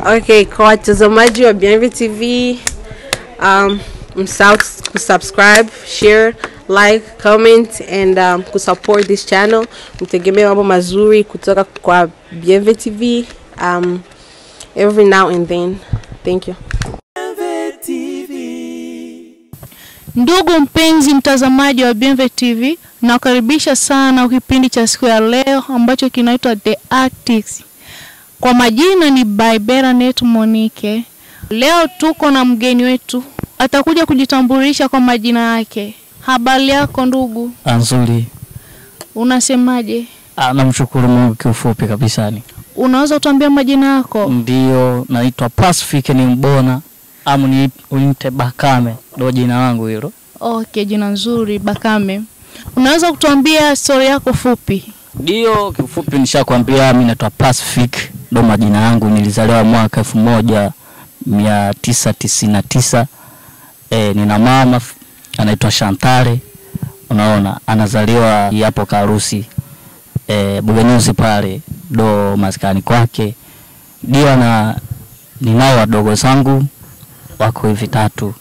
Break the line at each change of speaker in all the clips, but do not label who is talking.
Okay, kwa watazamaji wa Bienve TV, um, msahau kusubscribe, share, like, comment and um, kusupport this channel. Mtegemee mambo mazuri kutoka kwa Bienve TV um, every now and then. Thank you.
Ndugu mpenzi mtazamaji wa Bienve TV, nakukaribisha sana kipindi cha siku ya leo ambacho kinaitwa The Artists. Kwa majina ni Baibera Net Monique. Leo tuko na mgeni wetu, atakuja kujitambulisha kwa majina yake. Habari yako ndugu,
Nzuri.
unasemaje?
Ah, namshukuru Mungu kiufupi kabisa ni.
Unaweza kutuambia majina yako?
Ndio naitwa Pacific ni Mbona ama ni unite Bakame ndo jina langu hilo.
Okay, jina nzuri Bakame. Unaweza kutuambia story yako fupi?
Ndio kiufupi nishakwambia mimi naitwa Pacific ndo majina yangu nilizaliwa mwaka elfu moja mia tisa tisini na tisa. E, nina mama f- anaitwa Shantare unaona anazaliwa hapo Karusi e, Bugenyuzi pale ndo maskani kwake ndio ana ninao wadogo zangu wako hivi tatu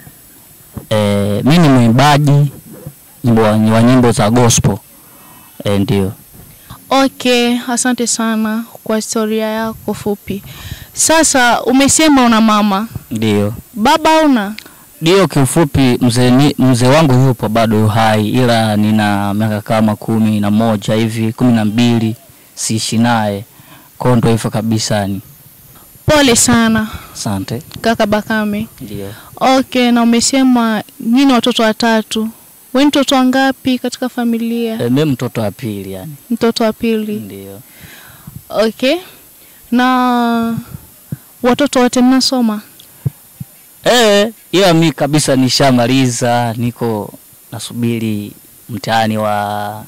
e, mi ni mwimbaji nyimbo wa nyimbo za gospel e, ndio
Okay, asante sana kwa historia yako fupi. Sasa umesema una mama,
ndio
baba una?
ndio kiufupi mzee ni- mzee wangu yupo bado yu hai ila nina miaka kama kumi na moja hivi kumi na mbili siishi naye kwao ndo hivyo kabisa ni
Pole sana
asante
kaka Bakame.
ndio
Okay, na umesema nyinyi watoto watatu. Wewe ni mtoto wangapi katika familia?
e, mi mtoto wa pili yani
Mtoto wa pili.
ndio
Okay. Na watoto wote mnasoma?
Eh, ila mi kabisa nishamaliza, niko nasubiri mtihani wa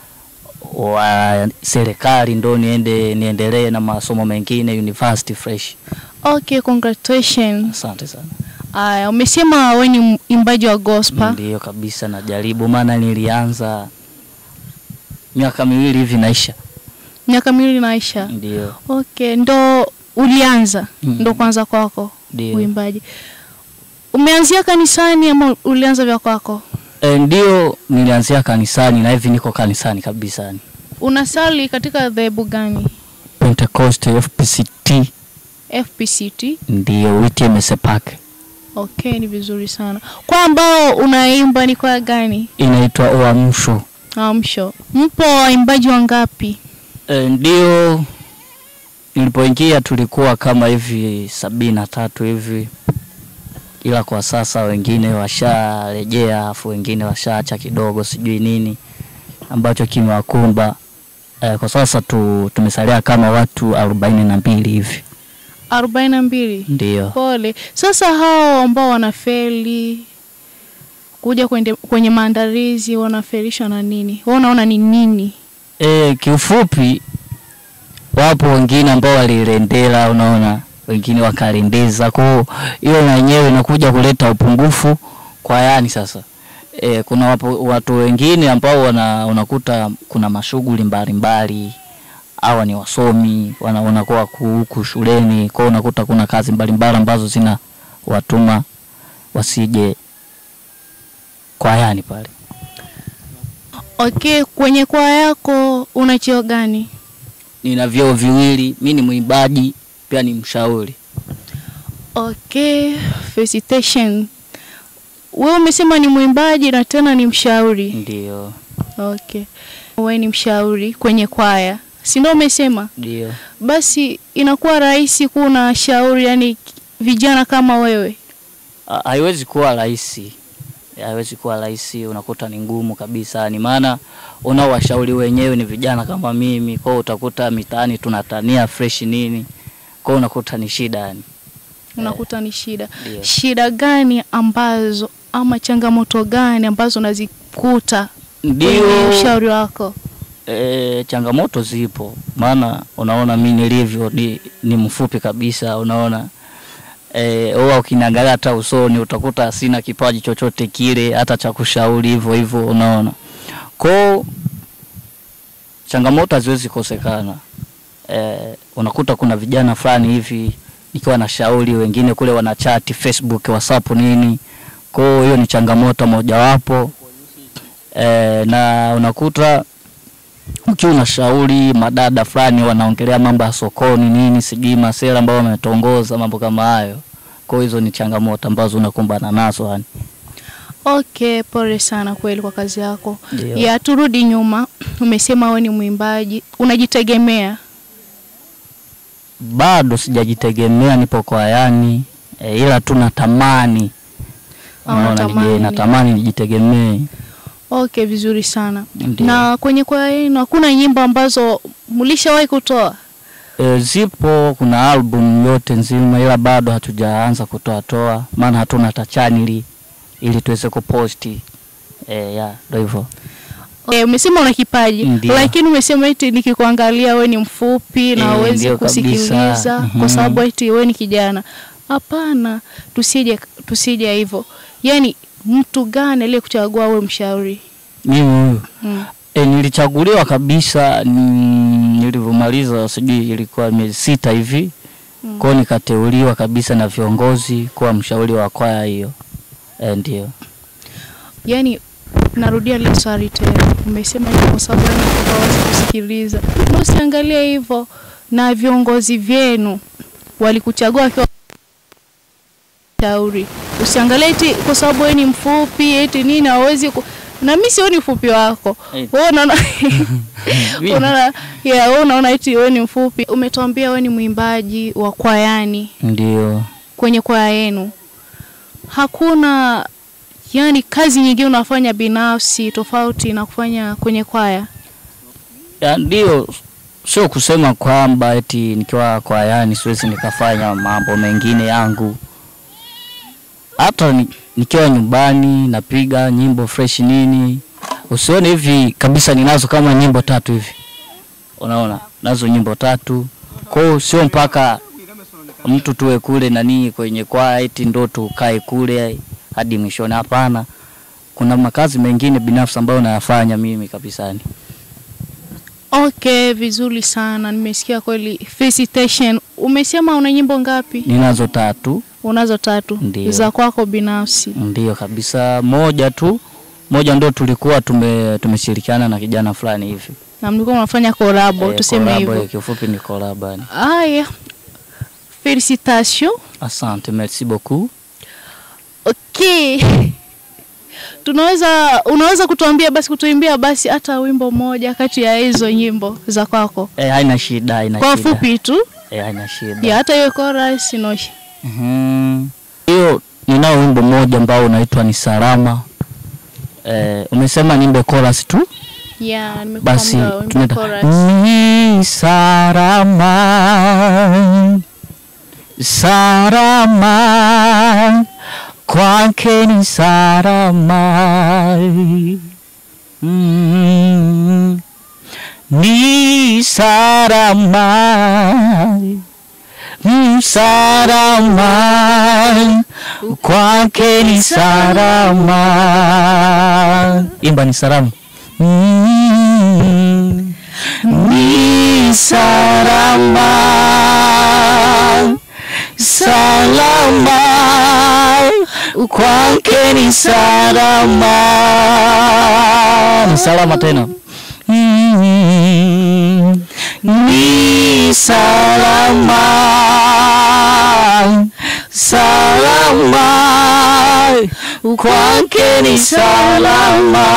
wa serikali ndo niende niendelee na masomo mengine university fresh.
Okay, congratulations.
Asante sana.
Aya, umesema wewe ni mwimbaji wa gospel.
Ndio kabisa najaribu, maana nilianza miaka miwili hivi naisha.
Miaka miwili naisha.
Ndio,
Okay, ndo ulianza
Mm.
ndo kwanza kwako
ndio.
uimbaji. Umeanzia kanisani ama ulianza vya kwako?
E, ndio nilianzia kanisani na hivi niko kanisani kabisa yani.
Unasali katika dhehebu gani?
Pentecost FPCT
FPCT.
ndio WTMS Park.
Okay, ni vizuri sana. Kwa ambao unaimba ni kwa gani?
Inaitwa Uamsho.
Amsho. Mpo waimbaji wangapi?
E, ndio nilipoingia tulikuwa kama hivi sabini na tatu hivi, ila kwa sasa wengine washarejea, afu wengine washaacha kidogo, sijui nini ambacho kimewakumba. E, kwa sasa tu, tumesalia kama watu arobaini na mbili hivi,
arobaini na mbili.
ndio.
Pole. Sasa hao ambao wanafeli kuja kwenye, kwenye maandalizi wanafelishwa na nini? Wewe unaona ni nini?
E, kiufupi wapo wengine ambao walirendela, unaona, wengine wakarendeza, kwa hiyo hiyo na yenyewe inakuja kuleta upungufu kwa yani sasa. E, kuna wapo, watu wengine ambao wana, unakuta kuna mashughuli mbalimbali hawa ni wasomi wana, wanakuwa huku shuleni, kwa hiyo unakuta kuna kazi mbalimbali ambazo zina watuma wasije kwa yani pale.
Okay, kwenye kwaya yako una cheo gani?
Nina vyeo viwili, mi ni mwimbaji pia ni mshauri.
Okay, felicitation. Wewe umesema ni mwimbaji na tena ni mshauri.
Ndio,
Okay. Wewe ni mshauri kwenye kwaya. Si ndio umesema?
ndio.
Basi inakuwa rahisi kuwa na shauri yani vijana kama wewe.
Ha- Haiwezi kuwa rahisi, haiwezi kuwa rahisi, unakuta ni ngumu kabisa. Ni maana unaowashauri wenyewe ni vijana kama mimi, kwa hiyo utakuta mitaani tunatania fresh nini, kwa hiyo unakuta ni shida yani.
Unakuta ni shida.
Ndio.
Shida gani ambazo ama changamoto gani ambazo unazikuta kwenye
Ndio
ushauri wako?
e, changamoto zipo, maana unaona mi nilivyo ni, ni mfupi kabisa, unaona e, huwa ukiniangalia hata usoni utakuta sina kipaji chochote kile hata cha kushauri hivyo hivyo, unaona kwao changamoto haziwezi kosekana. E, unakuta kuna vijana fulani hivi nikiwa na shauri, wengine kule wanachati Facebook, WhatsApp nini. Kwa hiyo hiyo ni changamoto mojawapo e, na unakuta ukiwa unashauri madada fulani wanaongelea mambo ya sokoni nini, sijui masera ambao wametongoza mambo kama hayo. Kwa hiyo hizo ni changamoto ambazo unakumbana nazo yani.
Okay, pole sana kweli kwa kazi yako.
Ndio.
Ya turudi nyuma, umesema wewe ni mwimbaji, unajitegemea.
Bado sijajitegemea, nipo kwayani e, ila tu natamani
Ah,
unaona,
unatamani.
nije natamani nijitegemee.
Okay, vizuri sana.
Ndio.
Na kwenye kwaya yenu hakuna nyimbo ambazo mlishawahi kutoa?
E, zipo kuna album yote nzima, ila bado hatujaanza kutoa toa, maana hatuna hata chaneli ili tuweze kuposti. E, ya ndio hivyo.
Eh, umesema una kipaji
Ndio.
lakini umesema eti nikikuangalia wewe ni mfupi na
Eh,
huwezi
ndio kabisa.
kusikiliza
Mhm.
kwa sababu eti wewe ni kijana. Hapana, tusije tusije hivyo. Yaani mtu gani aliyekuchagua wewe mshauri?
Mimi huyu
Mm.
e, nilichaguliwa kabisa mm, nilivyomaliza sijui ilikuwa miezi sita hivi
Mm.
kwao, nikateuliwa kabisa na viongozi kuwa mshauri wa kwaya hiyo. E, ndio
Yaani narudia ile swali tena. Umesema hivyo kwa sababu wewe hawezi kusikiliza. Na usiangalie hivyo na viongozi vyenu walikuchagua wakiwa shauri. Usiangalie eti kwa sababu wewe ni mfupi eti nini hawezi ku... na mimi sioni ufupi wako.
Eh.
Wewe unaona
Mimi-
unaona yeah, wewe unaona eti wewe ni mfupi. Umetuambia wewe ni mwimbaji wa kwayani
ndio
kwenye kwaya yenu. Hakuna yani kazi nyingine unafanya binafsi tofauti na kufanya kwenye kwaya?
Ya, ndio sio kusema kwamba eti nikiwa kwayani siwezi nikafanya mambo mengine yangu. Hata ni, nikiwa nyumbani napiga nyimbo fresh nini, usione hivi kabisa ninazo kama nyimbo tatu hivi, unaona nazo nyimbo tatu. Kwa hiyo sio mpaka mtu tuwe kule nani kwenye kwaya eti ndo tukae kule hadi mwishoni. Hapana, kuna makazi mengine binafsi ambayo nayafanya mimi kabisani.
Okay, vizuri sana. Nimesikia kweli. Felicitation. Umesema una nyimbo ngapi?
Ninazo tatu.
Unazo tatu
Ndio.
za kwako binafsi.
Ndio kabisa, moja tu, moja ndo tulikuwa tume tumeshirikiana na kijana fulani hivi
Na mlikuwa mnafanya kolabo,
Eh,
tuseme
collab,
hivyo.
eh, kiufupi ni collab yani.
Haya. Felicitation.
Asante, merci beaucoup.
Okay. Tunaweza unaweza kutuambia basi kutuimbia basi hata wimbo mmoja kati ya hizo nyimbo za kwako.
Eh, haina shida, haina
Kwa
shida.
fupi tu.
Eh, haina shida.
Ya hata hiyo chorus inoshi.
Mhm. Hiyo ninao wimbo mmoja ambao unaitwa ni Salama. Eh, umesema nimbe chorus tu?
Ya,
Basi
nimekuambia wimbo
tunaenda
chorus.
ni salama salama kwake ni salama mm, ni salama mm, salama kwake ni salama imba ni salama mm, ni salama salama kwake ni salama ni salama tena Mm, ni salama salama kwake ni salama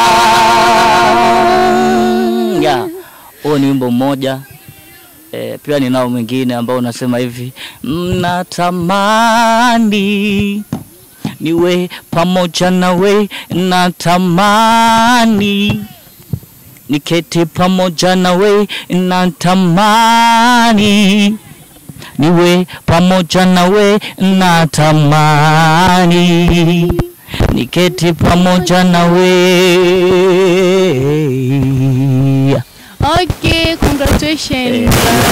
ya huo ni wimbo mmoja e, pia ninao mwingine ambao unasema hivi mnatamani niwe pamoja nawe natamani niketi pamoja nawe natamani niwe pamoja nawe natamani niketi pamoja nawe
Okay, congratulations.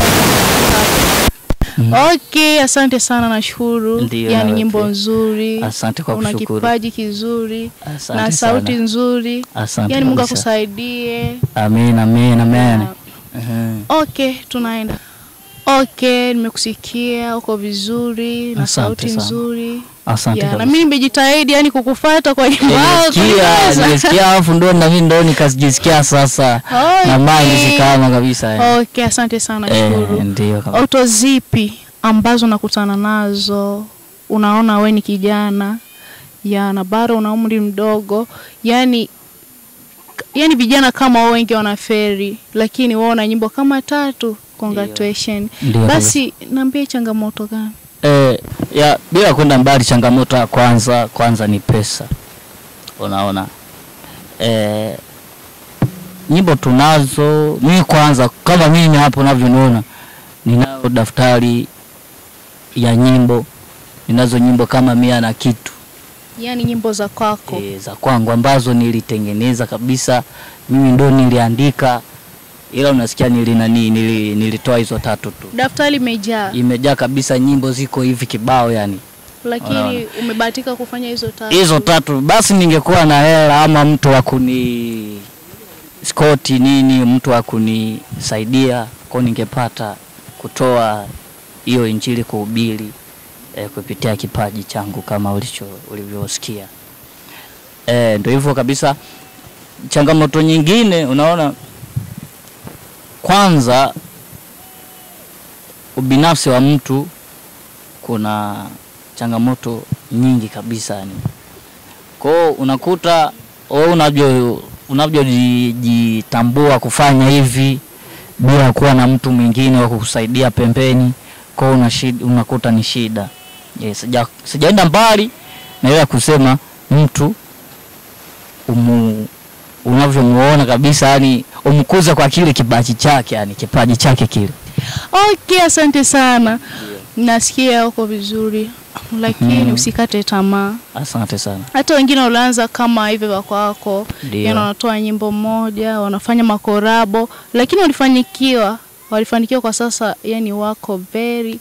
Okay, asante sana nashukuru.
Ndio,
Yaani
nawe
nyimbo
pia.
nzuri.
Asante kwa
Una
kushukuru.
kipaji kizuri
Asante
na sauti
sana.
nzuri.
Asante
Yaani Mungu
kabisa.
akusaidie.
Amen, amen, amen.
Na-
Mhm.
Okay, tunaenda. Okay, nimekusikia uko vizuri na
Asante
sauti
sana.
nzuri.
Asante
Ya, na
kabisa.
mimi nimejitahidi yani kukufuata kwa nyimbo yako.
Nimesikia,
kabisa.
nimesikia alafu ndo na mimi ndo nikajisikia sasa
Okay.
na mind zikama kabisa. eh.
Okay, asante sana
Eh,
shukuru.
ndio kabisa.
Auto zipi ambazo nakutana nazo unaona we ni kijana ya na bado una umri mdogo yani yani vijana kama wao wengi wanaferi lakini wao na nyimbo kama tatu congratulations
Ndio
basi niambie changamoto gani
Eh, ya bila kwenda mbali, changamoto ya kwanza kwanza ni pesa. Unaona, eh, nyimbo tunazo. Mimi kwanza, kama mimi hapo unavyoniona, ninayo daftari ya nyimbo, ninazo nyimbo kama mia na kitu
yani nyimbo za kwako
e, za kwangu ambazo nilitengeneza kabisa, mimi ndo niliandika, ila unasikia nili nani, nili, nilitoa hizo tatu tu,
daftari imejaa
imejaa kabisa, nyimbo ziko hivi kibao yani
lakini
Unaona.
umebahatika kufanya hizo tatu
hizo tatu basi ningekuwa na hela ama mtu wa kuni skoti nini mtu wa kunisaidia kwa ningepata kutoa hiyo injili kuhubiri eh, kupitia kipaji changu kama ulicho ulivyosikia eh, ndio hivyo kabisa changamoto nyingine unaona kwanza ubinafsi wa mtu kuna changamoto nyingi kabisa yani. Kwa hiyo unakuta wewe unavyo unavyojitambua kufanya hivi bila kuwa na mtu mwingine wa kukusaidia pembeni, kwa hiyo una shida, unakuta ni shida. Yes, sija, sijaenda mbali na ile ya kusema mtu umu, unavyomuona kabisa yani umkuze kwa kile kipaji chake yani kipaji chake kile.
okay asante sana nasikia uko vizuri lakini
Mhm.
usikate tamaa
Asante sana.
hata wengine walianza kama hivyo wako wako
Ndio.
yani wanatoa nyimbo moja wanafanya makorabo lakini walifanikiwa walifanikiwa kwa sasa yani wako very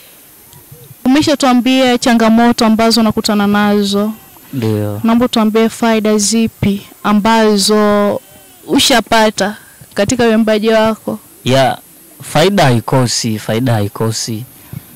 umeshatuambia changamoto ambazo unakutana nazo
Ndio.
naomba tuambie faida zipi ambazo ushapata katika uimbaji wako
ya faida haikosi, faida haikosi.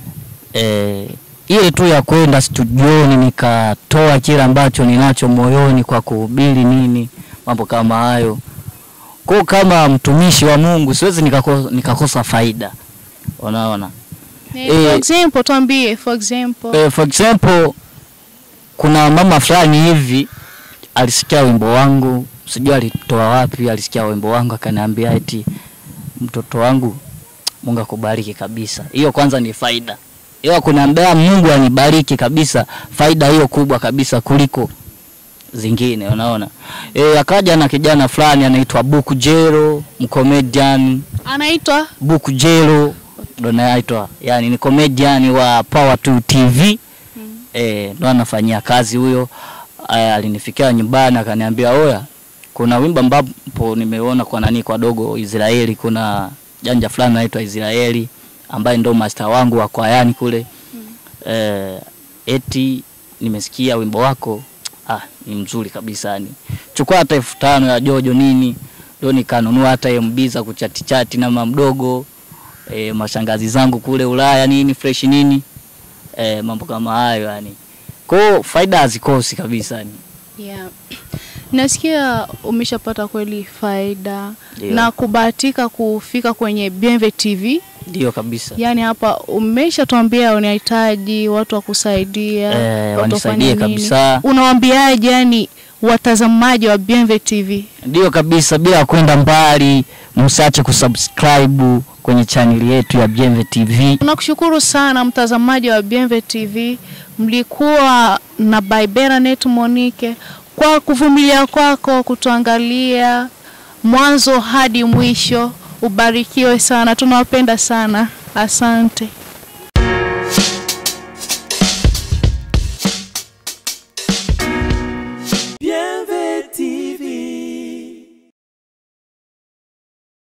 E, ile tu ya kwenda studioni nikatoa kile ambacho ninacho moyoni kwa kuhubiri nini, mambo kama hayo. Kwa kama mtumishi wa Mungu siwezi nikakosa, nikakosa faida, unaona.
Eh,
Eh,
for example tuambie for example
E, for example kuna mama fulani hivi alisikia wimbo wangu, sijui alitoa wapi, alisikia wimbo wangu akaniambia eti mtoto wangu Mungu akubariki kabisa. Hiyo kwanza ni faida. Hiyo kuniambia Mungu anibariki kabisa, faida hiyo kubwa kabisa kuliko zingine, unaona. E, akaja na kijana fulani anaitwa Buku Jero, mcomedian
anaitwa
Buku Jero ndo naitwa, yani ni comedian wa Power 2 TV eh, ndo anafanyia kazi huyo. Aya, alinifikia nyumbani akaniambia, oya, kuna wimbo ambapo nimeona kwa nani kwa dogo Israeli, kuna janja fulani anaitwa Israeli ambaye ndo master wangu wa kwayani kule eh, eti nimesikia wimbo wako ah, ni mzuri kabisa yani, chukua hata elfu tano ya Jojo nini, ndo nikanunua hata MB za kuchati chati na mama mdogo eh, mashangazi zangu kule Ulaya nini fresh nini eh, mambo kama hayo yani. Kwa hiyo faida hazikosi kabisa yani.
Yeah. Nasikia umeshapata kweli faida
Ndio.
na kubahatika kufika kwenye Bienve TV.
Ndio kabisa.
Yaani hapa umeshatuambia unahitaji watu wa kusaidia,
Eh,
watu
wanisaidie
wafanye nini.
kabisa.
Unawaambiaje yani watazamaji wa Bienve TV?
Ndio kabisa, bila kwenda mbali, msiache kusubscribe kwenye chaneli yetu ya Bienve TV.
Tunakushukuru sana mtazamaji wa Bienve TV. Mlikuwa na Baibera Net Monique kwa kuvumilia kwako kutuangalia mwanzo hadi mwisho. Ubarikiwe sana, tunawapenda sana. Asante.